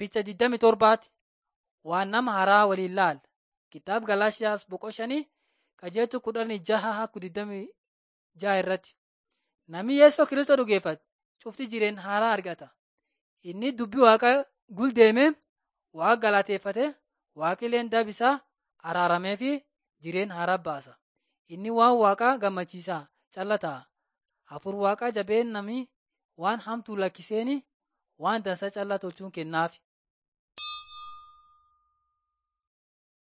Picha 27 waan nama haaraa waliin laal. Kitaaba Galaashiyaas boqoshanii qajeeltu kudhanii jaha haku 26 irratti. Namni Yesuus Kiristoos dhugeeffate cufti jireen haaraa argata. Inni dubbii waaqa guldeeme waaqa galateeffate waaqileen dabisaa araaramee fi jireen haaraa baasa. Inni waan waaqa gammachiisaa callataa. Hafuur waaqaa jabeen namni waan hamtuu lakkiseeni waan dansa callaa tolchuun kennaaf.